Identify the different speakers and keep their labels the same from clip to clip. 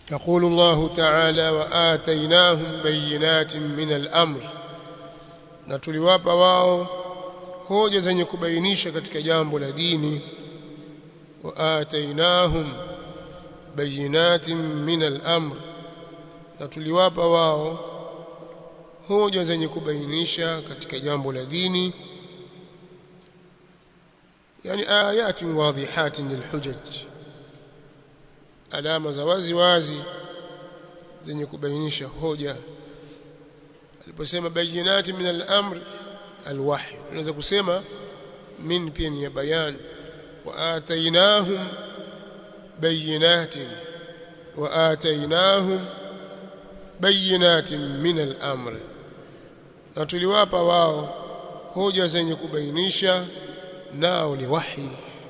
Speaker 1: يقول الله تعالى وآتيناهم بينات من الأمر na tuliwapa wao hoja zenye kubainisha katika jambo la dini wa atainahum bayinatin min al-amr na tuliwapa wao hoja zenye kubainisha katika jambo la dini yani ayatin wadhihatin lilhujaj alama za wazi wazi zenye kubainisha hoja aliposema bayinati min al-amr al-wahy unaweza kusema min pia ni ya bayan wa atainahum bayinatin wa atainahum bayinatin min al-amr na tuliwapa wao hoja zenye kubainisha nao ni wahi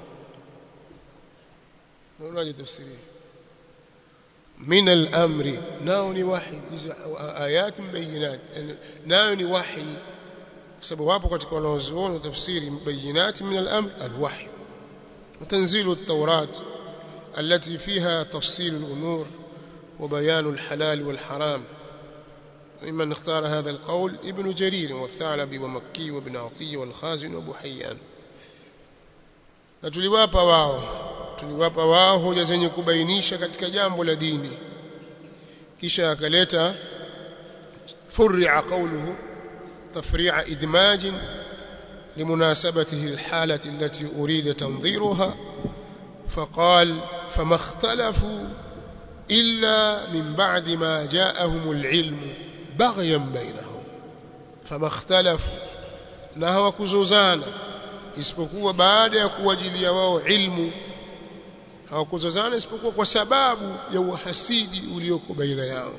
Speaker 1: unaje tafsiri min al-amri nao ni wahi hizo ayat bayinat nao ni wahi kwa sababu wapo katika wanaozuoni tafsiri bayinat min al-amr al-wahy وتنزيل التوراة التي فيها تفصيل الأمور وبيان الحلال والحرام ممن اختار هذا القول ابن جرير والثعلبي ومكي وابن عطية والخازن وابو حيان na tuliwapa wao tuliwapa wao hoja zenye kubainisha katika jambo la dini kisha akaleta fur'a qawluhu tafri'a idmaj لمناسبته الحالة التي أريد تنظيرها فقال فما اختلفوا إلا من بعد ما جاءهم العلم بغيا بينهم فما اختلفوا na hawakuzozana isipokuwa baada ya kuwajilia wao ilmu hawakuzozana isipokuwa kwa sababu ya uhasidi ulioko baina yao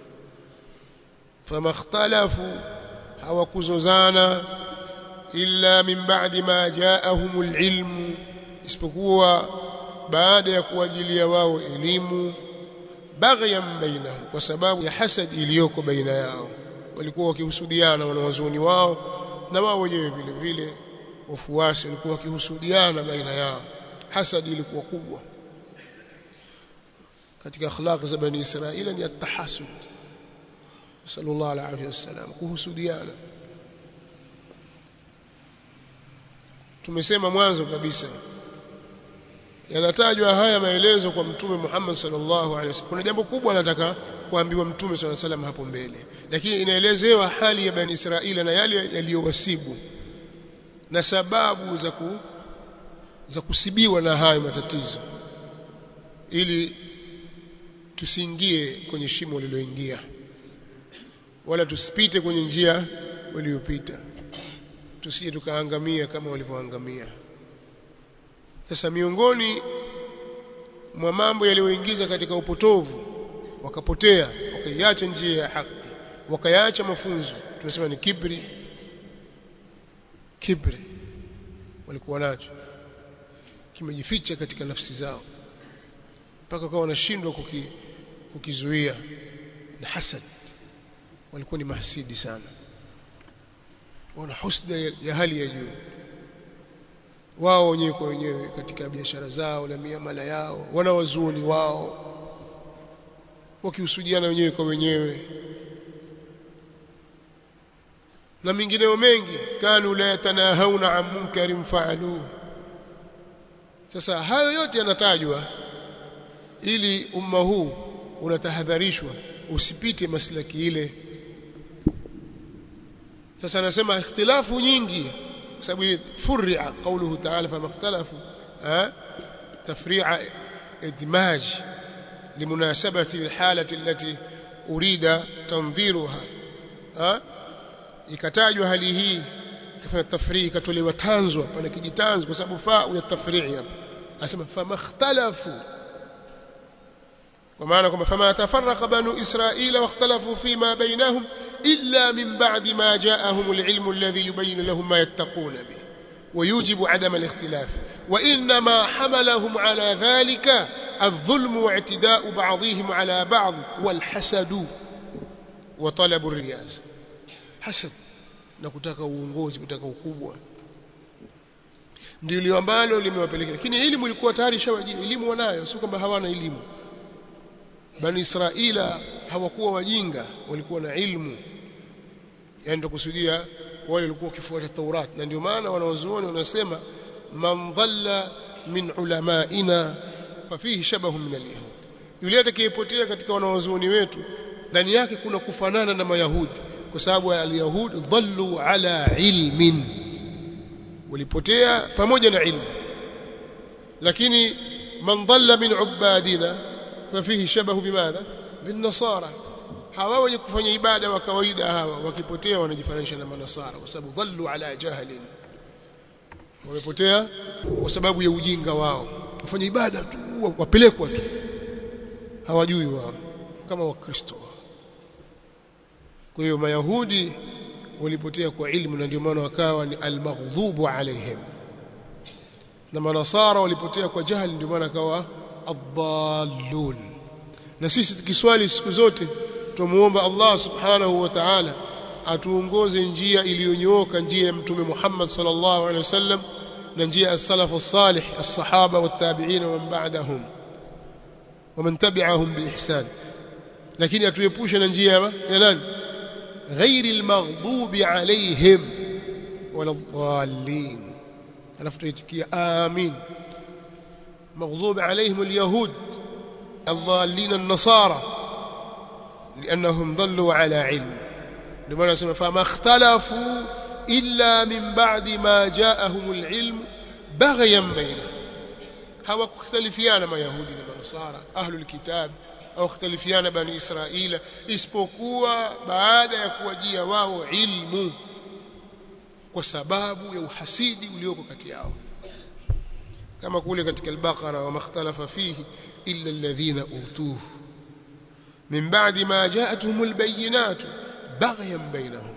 Speaker 1: famakhtalafu hawakuzozana illa min ba'di ma ja'ahumul ilmu isipokuwa baada ya kuwajilia wao elimu baghyan bainahum kwa sababu ya hasad iliyoko baina yao walikuwa wakihusudiana wanawazuoni wao na wao wenyewe vile vile wafuasi walikuwa wakihusudiana baina yao hasad ilikuwa kubwa katika akhlaq za bani israila ni at-tahasud sallallahu alaihi wasallam kuhusudiana tumesema mwanzo kabisa yanatajwa haya maelezo kwa mtume Muhammad sallallahu alaihi wasallam kuna jambo kubwa anataka kuambiwa mtume sallallahu alaihi wasallam hapo mbele lakini inaelezewa hali ya bani Israila na yale yaliyowasibu na sababu za ku, za kusibiwa na hayo matatizo ili tusiingie kwenye shimo lililoingia wala tusipite kwenye njia waliyopita tusije tukaangamia kama walivyoangamia sasa miongoni mwa mambo yaliyoingiza katika upotovu wakapotea wakaiacha njia ya haki wakayaacha mafunzo tunasema ni kibri kibri walikuwa nacho kimejificha katika nafsi zao mpaka kwa wanashindwa kuki, kukizuia na hasad walikuwa ni mahasidi sana wana husda ya, ya hali ya juu wao wenyewe kwa wenyewe katika biashara zao na miamala yao wana wazuoni wao wakihusudiana wenyewe kwa wenyewe na mingineo mengi kanu la yatanahawna an munkarin faaluhu sasa hayo yote yanatajwa ili umma huu unatahadharishwa usipite maslaki ile sasa anasema ikhtilafu nyingi kwa sababu fur'a qawluhu ta'ala fama ikhtalafu tafri'a idmaj limunasabati alhalati allati urida tanziruha ikatajwa hali hii ikafanya tafrii ikatolewa tanzwa pana kijitanzo kwa sababu fa ya tafrii hapa anasema fama ikhtalafu kwa maana kwamba fama tafarraqa banu israila wakhtalafu fima bainahum illa min ba'di ma ja'ahum al-ilmu alladhi yubayyin lahum ma yattaquna bih ويوجب عدم الاختلاف وإنما حملهم على ذلك الظلم واعتداء بعضهم على بعض والحسد وطلب الرياسة حسد na kutaka uongozi kutaka ukubwa ndio ambalo limewapelekea lakini elimu ilikuwa tayari shawajia elimu wanayo sio kwamba hawana elimu bani israila hawakuwa wajinga walikuwa na ilmu yani ndio kusudia wale walikuwa wakifuata Taurat na ndio maana wanawazuoni wanasema man dhalla min ulamaina fafihi shabahu min alyahud yule atakayepotea katika wanawazuoni wetu ndani yake kuna kufanana na mayahudi kwa sababu alyahud dhallu ala ilmin walipotea pamoja na ilmu lakini man dhalla min ubadina fafihi shabahu bimadha min nasara hawa wenye kufanya ibada wa kawaida hawa wakipotea wanajifananisha na manasara kwa sababu dhallu ala jahlin wamepotea kwa sababu ya ujinga wao kufanya ibada tu wapelekwa tu hawajui wao kama wakristo kwa hiyo mayahudi walipotea kwa ilmu na ndio maana wakawa ni almaghdubu alaihim na manasara walipotea kwa jahili ndio maana akawa adhallun na sisi tukiswali siku zote tumuomba Allah subhanahu wa ta'ala atuongoze njia iliyonyooka njia ya mtume Muhammad sallallahu alaihi wasallam na njia ya salafu salih as-sahaba wat-tabi'in wa man ba'dahum wa man tabi'ahum bi ihsan lakini atuepushe na njia ya nani ghairi al-maghdubi alaihim wala dhallin alafu tuitikia amin maghdubi alaihim al-yahud الضالين النصارى لأنهم ضلوا على علم لما نسمى فما اختلفوا إلا من بعد ما جاءهم العلم بغيا بينهم هوا اختلفيان ما يهودي ما نصارى أهل الكتاب au ikhtalifiana bani israila isipokuwa baada ya kuwajia wao ilmu kwa sababu ya uhasidi ulioko kati yao kama kule katika al-Baqara wa makhtalafa fihi illa alladhina utuhu min ba'di ma ja'atuhum al-bayyinat baghyan bainahum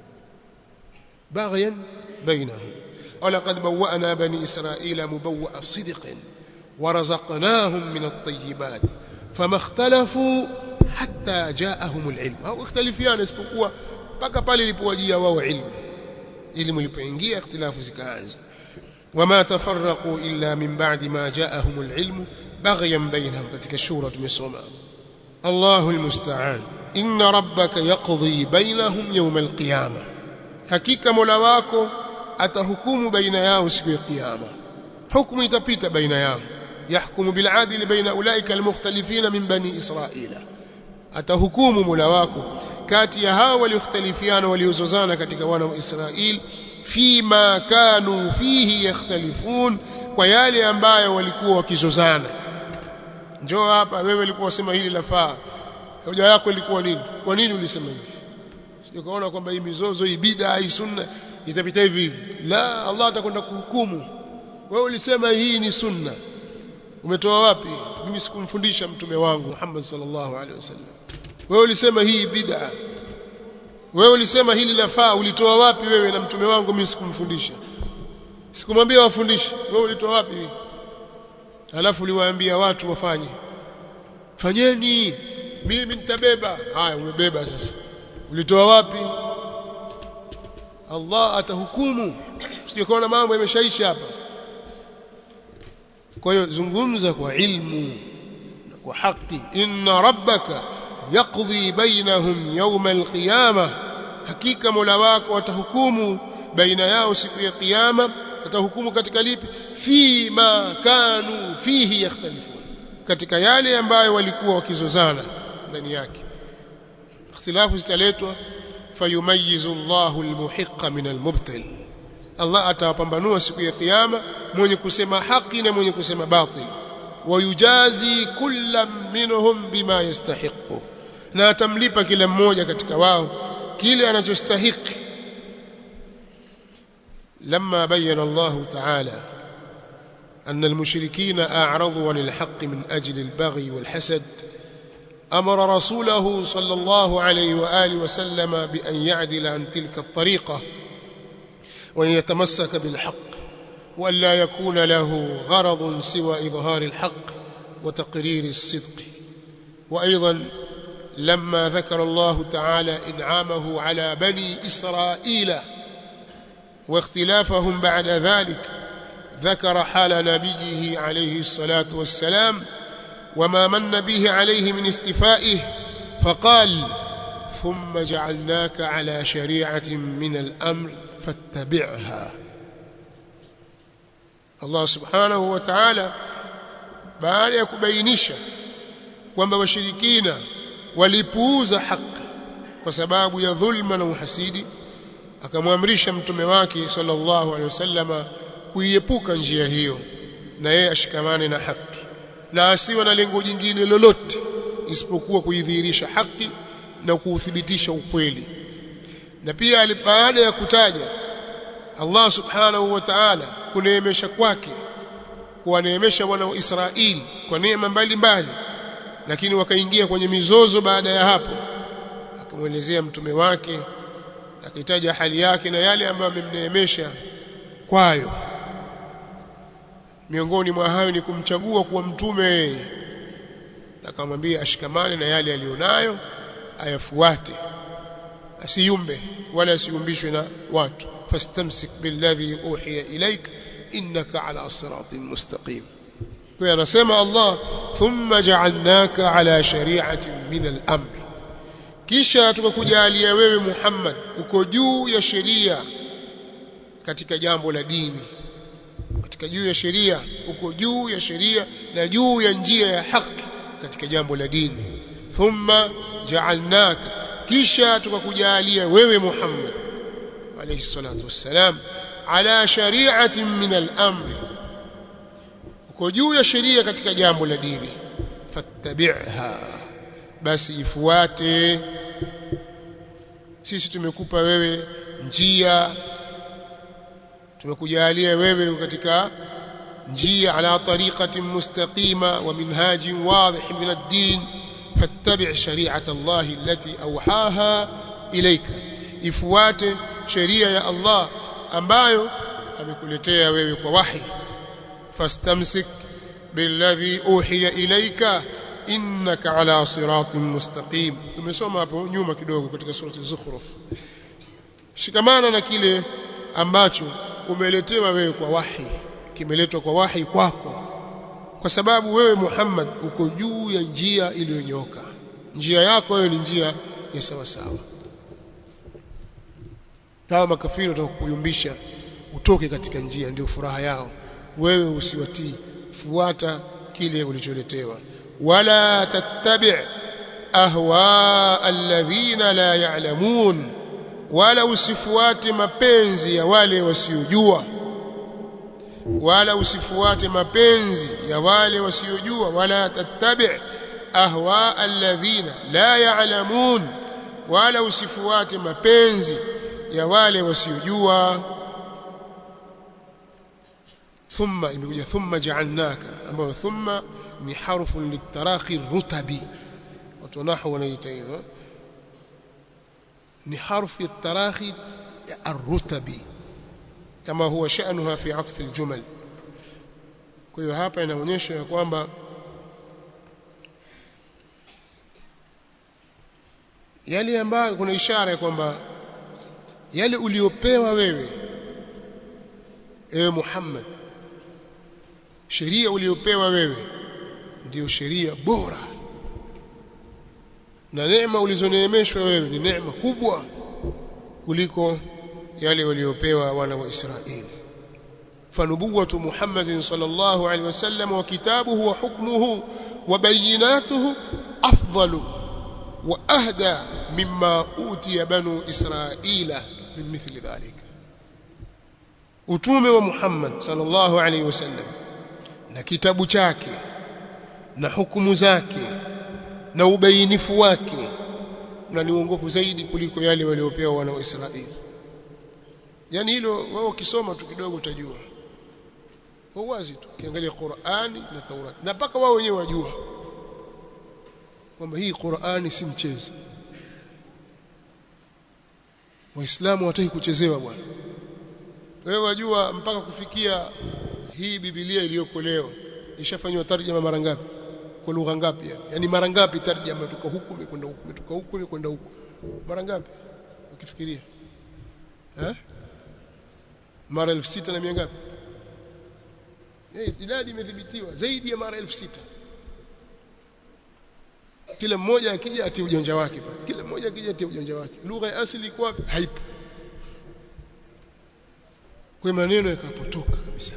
Speaker 1: baghyan bainahum ولقد بوأنا بني إسرائيل مبوأ صدق ورزقناهم من الطيبات فما اختلفوا حتى جاءهم العلم أو اختلفيان isipokuwa mpaka pale ilipowajia wao ilmu ilmu ilipoingia ikhtilafu zikaanza وما تفرقوا إلا من بعد ما جاءهم العلم بغيا بينهم katika shura tumesoma الله المستعان إن ربك يقضي بينهم يوم القيامة hakika mola wako atahukumu baina yao siku ya kiyama hukumu itapita baina yao yahkumu bil adli baina ulaika almukhtalifina min bani israila atahukumu mola wako kati ya hao waliokhtalifiana waliozozana katika wana wa Israeli fima kanu fihi yakhtalifun kwa yale ambayo walikuwa wakizozana njoo hapa wewe ulikuwa usema hili lafaa hoja yako ilikuwa nini kwa nini ulisema hivi sio kaona kwamba hii mizozo hii bid'a hii sunna itapita hivi hivi la Allah atakwenda kuhukumu wewe ulisema hii ni sunna umetoa wapi mimi sikumfundisha mtume wangu Muhammad sallallahu alaihi wasallam wewe ulisema hii bid'a wewe ulisema hili lafaa ulitoa wapi wewe na mtume wangu mimi sikumfundisha sikumwambia wafundishe wewe ulitoa wapi alafu uliwaambia watu wafanye fanyeni mimi nitabeba haya umebeba sasa ulitoa wapi Allah atahukumu usijekaona mambo yameshaisha hapa kwa hiyo zungumza kwa ilmu na kwa haki inna rabbaka yaqdi bainahum yawm alqiyama hakika mola wako atahukumu baina yao siku ya kiyama atahukumu katika lipi fi ma kanu fihi yakhtalifun katika yale ambayo walikuwa wakizozana ndani yake ikhtilafu zitaletwa fayumayizu Allahu almuhiqqa min almubtil Allah atawapambanua siku ya kiyama mwenye kusema haki na mwenye kusema batil wayujazi kullam minhum bima yastahiqu na atamlipa kila mmoja katika wao kile anachostahiki لما بين الله تعالى أن المشركين أعرضوا عن الحق من أجل البغي والحسد أمر رسوله صلى الله عليه وآله وسلم بأن يعدل عن تلك الطريقة وأن يتمسك بالحق وأن لا يكون له غرض سوى إظهار الحق وتقرير الصدق وأيضا لما ذكر الله تعالى إنعامه على بني إسرائيل واختلافهم بعد ذلك ذكر حال نبيه عليه الصلاة والسلام وما من به عليه من استفائه فقال ثم جعلناك على شريعة من الأمر فاتبعها Allah subhanahu wa ta'ala baada ya kubainisha kwamba washirikina walipuuza haki kwa sababu ya dhulma na uhasidi akamwamrisha mtume wake sallallahu alaihi wasallama kuiepuka njia hiyo na yeye ashikamane na haki na asiwe na lengo jingine lolote isipokuwa kuidhihirisha haki na kuuthibitisha ukweli na pia baada ya kutaja Allah subhanahu wa ta'ala kuneemesha kwake kuwaneemesha wana wa Israeli kwa neema mbalimbali lakini wakaingia kwenye mizozo baada ya hapo akamwelezea mtume wake akitaja hali yake na yale ambayo amemneemesha kwayo miongoni mwa hayo ni kumchagua kuwa mtume akamwambia ashikamane na yale aliyonayo ayafuate asiyumbe wala asiyumbishwe na watu fastamsik billadhi uhiya ilaik innaka ala siratin mustaqim kwa anasema Allah thumma ja'alnaka ala shari'atin min al-amr kisha tukakujalia wewe Muhammad uko juu ya sheria katika jambo la dini katika juu ya sheria uko juu ya sheria na juu ya njia ya haki katika jambo la dini thumma ja'alnaka kisha tukakujalia wewe Muhammad alayhi salatu wassalam ala shari'atin min al-amr uko juu ya sheria katika jambo la dini fattabi'ha basi ifuate sisi tumekupa wewe njia tumekujalia wewe katika njia ala tariqatin mustaqima wa minhajin wadih min ad-din fattabi' shari'ata Allah allati awhaha ilayka ifuate sheria ya Allah ambayo amekuletea wewe kwa wahi fastamsik billadhi uhiya ilayka innaka ala siratin mustaqim tumesoma hapo nyuma kidogo katika surati zukhruf shikamana na kile ambacho umeletewa wewe kwa wahi kimeletwa kwa wahi kwako kwa sababu wewe Muhammad uko juu ya njia iliyonyoka njia yako wewe ni njia ya sawa sawa kama makafiri watakuyumbisha utoke katika njia ndio furaha yao wewe usiwatii fuata kile ulicholetewa wala tattabi' ahwa alladhina la ya'lamun wala usifuate mapenzi ya wale wasiojua wala usifuate mapenzi ya wale wasiojua wala tattabi' ahwa alladhina la ya'lamun wala usifuate mapenzi ya wale wasiojua thumma imekuja thumma ja'alnaka ambayo thumma ni harfu litaraqi rutabi watu nahwu wanaita hivyo ni harfu التراخي الرتبي كما هو شأنها في عطف الجمل kwa hiyo hapa inaonyesha ya kwamba yale ambayo kuna ishara ya kwamba yale uliopewa wewe ewe Muhammad sheria uliopewa wewe ndiyo sheria bora na neema ulizoneemeshwa wewe ni neema kubwa kuliko yale waliopewa wana wa Israeli fanubuwatu Muhammadin sallallahu alaihi wasallam wa kitabuhu wa hukmuhu wa bayinatuhu afdalu wa ahda mimma utiya banu Israila min mithli dhalik utume wa Muhammad sallallahu alaihi wasallam na kitabu chake na hukumu zake na ubainifu wake na ni uongofu zaidi kuliko yale waliopewa wana wa Israeli yani hilo wao ukisoma tu kidogo utajua kwa wazi tu kiangalia Qur'ani na Taurati na mpaka wao wenyewe wajua kwamba hii Qur'ani si mchezo Waislamu hawataki kuchezewa bwana wewe wajua mpaka kufikia hii Biblia iliyoko leo ishafanywa tarjama mara ngapi kwa lugha ngapi yani yani mara ngapi tarjama tuko huku imekwenda huku imetoka huku imekwenda huku mara ngapi ukifikiria eh mara elfu sita na mia ngapi yes, idadi imedhibitiwa zaidi ya mara elfu sita kila mmoja akija atie ujanja wake pale kila mmoja akija atie ujanja wake lugha ya asili iko wapi haipo kwa maneno yakapotoka kabisa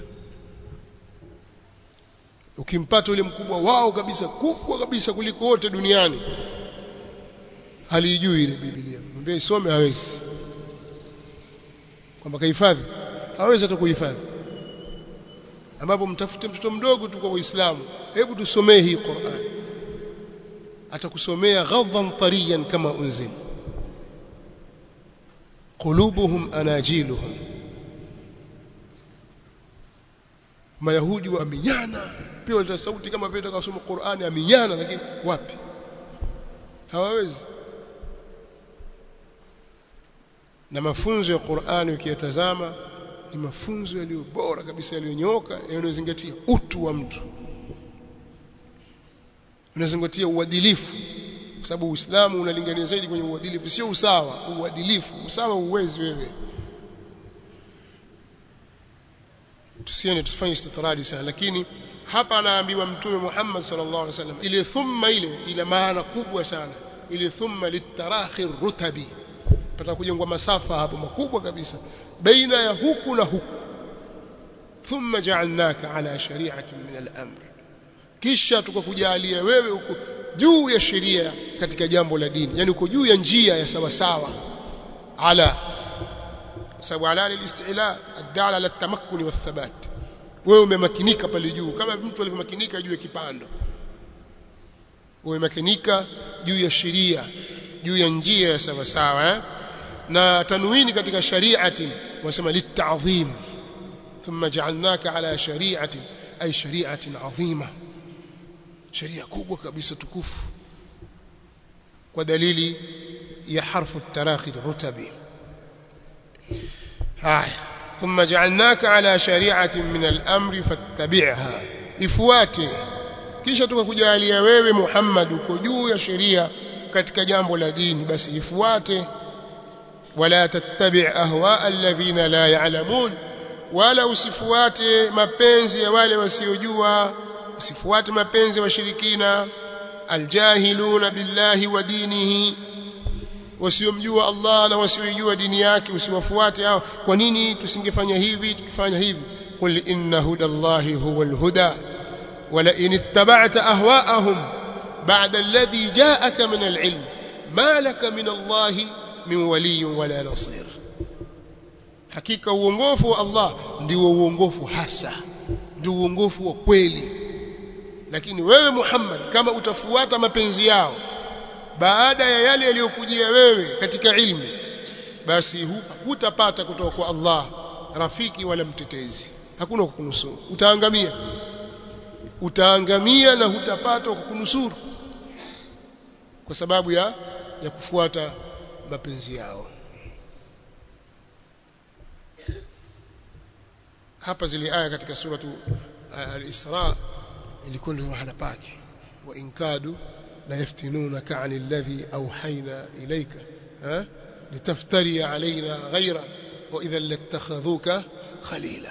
Speaker 1: ukimpata yule mkubwa wao kabisa kubwa kabisa kuliko wote duniani halijui ile Biblia mwambie isome hawezi kwamba kahifadhi hawezi hata kuhifadhi ambapo mtafute mtoto mdogo tu kwa Uislamu hebu tusomee hii Qur'an atakusomea ghadhan tariyan kama unzil qulubuhum anajiluhum mayahudi waminyana pia waleta sauti kama vile kusoma Qur'ani aminyana lakini wapi hawawezi na mafunzo ya Qur'ani ukiyatazama ni mafunzo yaliyo bora kabisa yaliyonyoka yanayozingatia utu wa mtu unazingatia uadilifu kwa sababu Uislamu unalingania zaidi kwenye uadilifu sio usawa uadilifu usawa uwezi wewe tusiende tufanye istitradi sana lakini hapa anaambiwa mtume Muhammad sallallahu alaihi wasallam ile thumma ile ina maana kubwa sana ile thumma litarahi rutabi pata kujengwa masafa hapo makubwa kabisa baina ya huku na huku thumma ja'alnaka ala shari'atin min al-amr kisha tukakujalia wewe uko juu ya sheria katika jambo la dini yani uko juu ya njia ya sawa sawa ala sababu ala al-istila ad-dala ala at-tamakkun wa thabat wewe umemakinika pale juu kama mtu alivyomakinika juu ya kipando umemakinika juu ya sheria juu ya njia ya sawa sawa eh? na tanwini katika shari'ati wasema lit'azim thumma ja'alnaka ala shari'ati ay shari'atin 'azima sheria kubwa kabisa tukufu kwa dalili ya harfu tarakhi rutabi haya thumma ja'alnaka ala shari'atin min al-amri fattabi'ha ifuate kisha tukakujalia wewe Muhammad uko juu ya sheria katika jambo la dini basi ifuate wala tattabi' ahwa alladhina la ya'lamun wala usifuate mapenzi ya wale wasiojua usifuate mapenzi ya washirikina aljahiluna billahi wa dinihi wasiomjua Allah na wasiojua dini yake usiwafuate hao kwa nini tusingefanya hivi tukifanya hivi qul inna hudallahi huwal huda wala in ittaba'ta ahwa'ahum ba'da alladhi ja'aka min al'ilm ma laka min Allah min wali wala nasir hakika uongofu wa Allah ndio uongofu hasa ndio uongofu wa kweli lakini wewe Muhammad kama utafuata mapenzi yao baada ya yale yaliyokujia wewe katika ilmu basi hutapata kutoka kwa Allah rafiki wala mtetezi hakuna kukunusuru utaangamia utaangamia na hutapata kukunusuru kwa sababu ya ya kufuata mapenzi yao hapa zile aya katika suratu al-Isra ilikuwa ndio mahala pake wa inkadu la yaftinunaka 'ani alladhi awhayna ilayka ha litaftari 'alayna ghayra wa idhan lattakhadhuka khalila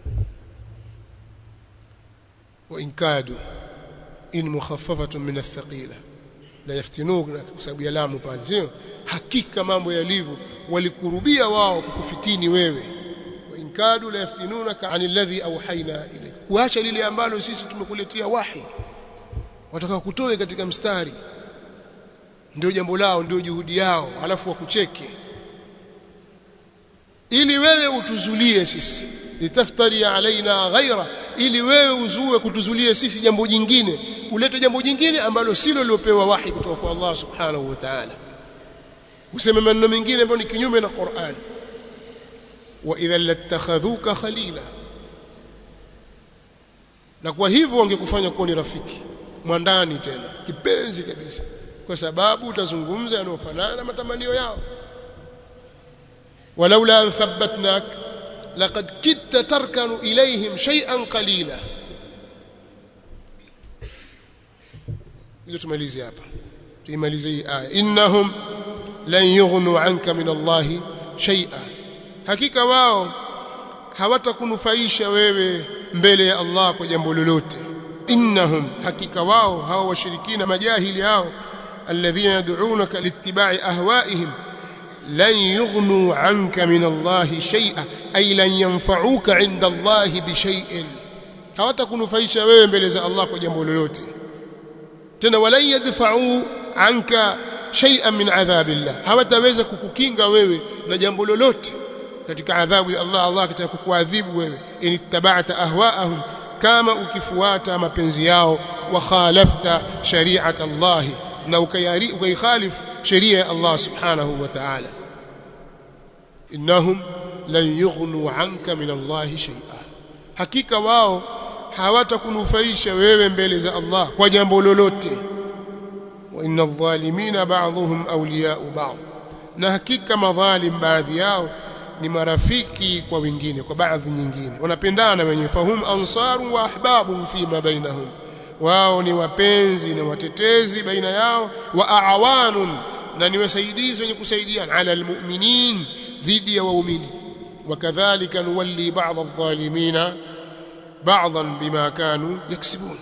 Speaker 1: wa inkadu in mukhaffafatun min athqila la yaftinunaka kwa sababu ya lamu pale sio hakika mambo yalivyo walikurubia wao kukufitini wewe inkadu la yaftinunaka anil ladhi awhayna ilayka kuacha lile ambalo sisi tumekuletea wahi wataka kutoe katika mstari ndio jambo lao ndio juhudi yao alafu wakucheke ili wewe utuzulie sisi litaftari alaina ghaira ili wewe uzue kutuzulie sisi jambo jingine ulete jambo jingine ambalo silo lilopewa wahi kutoka kwa Allah subhanahu wa ta'ala useme maneno mengine ambayo ni kinyume na Qur'an wa idha latakhadhuka khalila na kwa hivyo wangekufanya kuwa ni rafiki mwandani tena kipenzi kabisa kwa sababu utazungumza yanayofanana na matamanio yao walaula an thabbatnak laqad kitta tarkanu ilayhim shay'an qalila ile tumalize hapa tuimalize hii aya innahum lan yughnu anka min Allahi shay'a hakika wao hawatakunufaisha wewe mbele ya Allah kwa jambo lolote innahum hakika wao hao washirikina majahili hao الذين يدعونك لاتباع أهوائهم لن يغنوا عنك من الله شيئا أي لن ينفعوك عند الله بشيء hawatakunufaisha wewe mbele za Allah kwa jambo lolote tena walan yadfa'u anka shay'an min adhabillah hawataweza kukukinga wewe na jambo lolote katika adhabu ya Allah Allah akitaka kukuadhibu wewe inittaba'ta ahwa'ahum kama ukifuata mapenzi yao wa khalafta shari'at Allah na ukayari ukayikhalif sheria ya Allah subhanahu wa ta'ala innahum lan yughnu 'anka min Allah shay'a hakika wao hawatakunufaisha wewe mbele za Allah kwa jambo lolote wa inna adh-dhalimina ba'dhuhum awliya'u ba'd na hakika madhalim baadhi yao ni marafiki kwa wengine kwa baadhi nyingine wanapendana wenyewe fahum ansaru wa ahbabu fima bainahum wao ni wapenzi na watetezi baina yao wa aawanun na ni wasaidizi wenye kusaidiana ala almu'minin dhidi ya waumini wakadhalika nuwalli ba'd adh-dhalimina بعضا بما كانوا يكسبون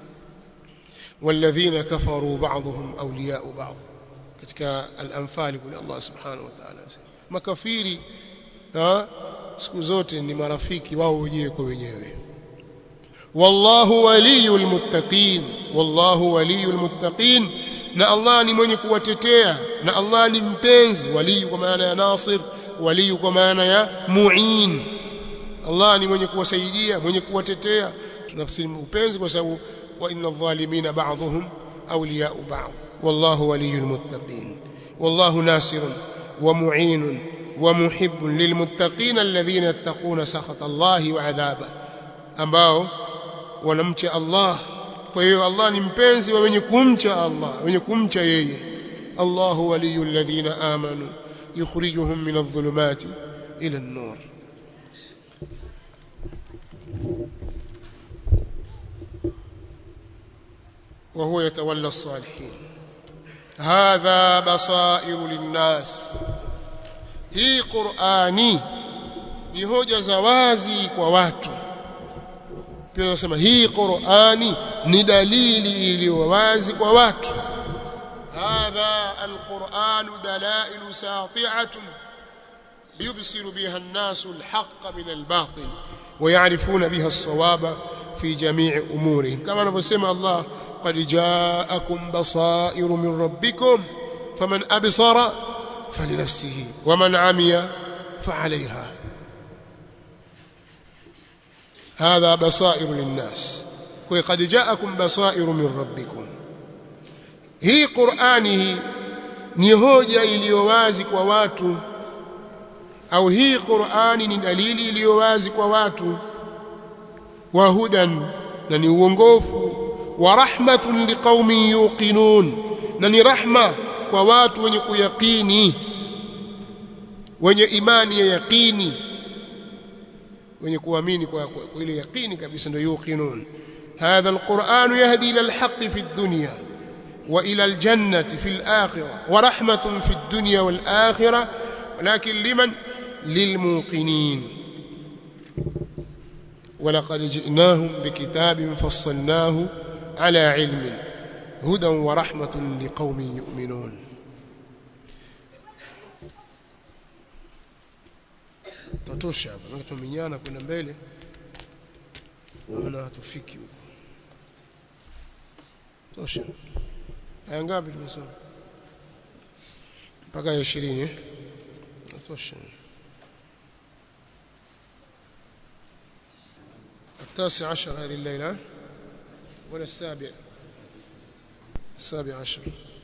Speaker 1: والذين كفروا بعضهم أولياء بعض katika al-anfal kule Allah subhanahu wa ta'ala makafiri siku zote ni marafiki wao wenyewe kwa wenyewe wallahu waliyul muttaqin wallahu waliyul muttaqin na Allah ni mwenye kuwatetea na Allah ni mpenzi waliyu kwa maana ya nasir waliyu kwa maana ya muin Allah ni mwenye kuwasaidia mwenye kuwatetea tunafsiri upenzi kwa sababu wa inna adh-dhalimina ba'dhum awliya'u ba'd wallahu waliyul muttaqin wallahu nasirun wa mu'inun wa muhibbun lilmuttaqin alladhina yattaquna sakhata Allah wa 'adhaba ambao wanamcha Allah kwa hiyo Allah ni mpenzi wa wenye kumcha Allah wenye kumcha yeye Allahu waliyul ladhina amanu yukhrijuhum min adh-dhulumati ila an-nur وهو يتولى الصالحين هذا بصائر للناس hii Qur'ani ni hoja za wazi kwa watu pia nasema hii Qur'ani ni dalili iliyo wazi kwa watu hadha alquran dalail sati'atun yubsiru biha an-nasu al-haqq min al-batil wa ya'rifuna biha as-sawaba fi jami'i umurihim kama anavyosema Allah قد جاءكم بصائر من ربكم فمن أبصر فلنفسه ومن عمي فعليها هذا بصائر للناس وقد جاءكم بصائر من ربكم هي قرآنه ni hoja iliyo wazi kwa watu au hii Qur'ani ni dalili iliyo wazi kwa watu wa hudan na ni uongofu wa rahmatun liqaumin yuqinun na ni rahma kwa watu wenye kuyakini wenye imani ya yaqini wenye kuamini kwa, kwa, kwa ile yaqini kabisa ndio yuqinun hadha alquran yahdi ila alhaq fi ad-dunya wa ila aljannati fi al-akhirah wa rahmatun fi ad-dunya wal-akhirah ولكن لمن للموقنين ولقد جئناهم بكتاب فصلناه على علم هدى ورحمة لقوم يؤمنون tatosha hapa na tumenyana kwenda mbele naona hatufiki huko tosha aya ngapi tumesoma mpaka ya 20 eh natosha التاسع عشر هذه الليلة ولا السابع السابع عشر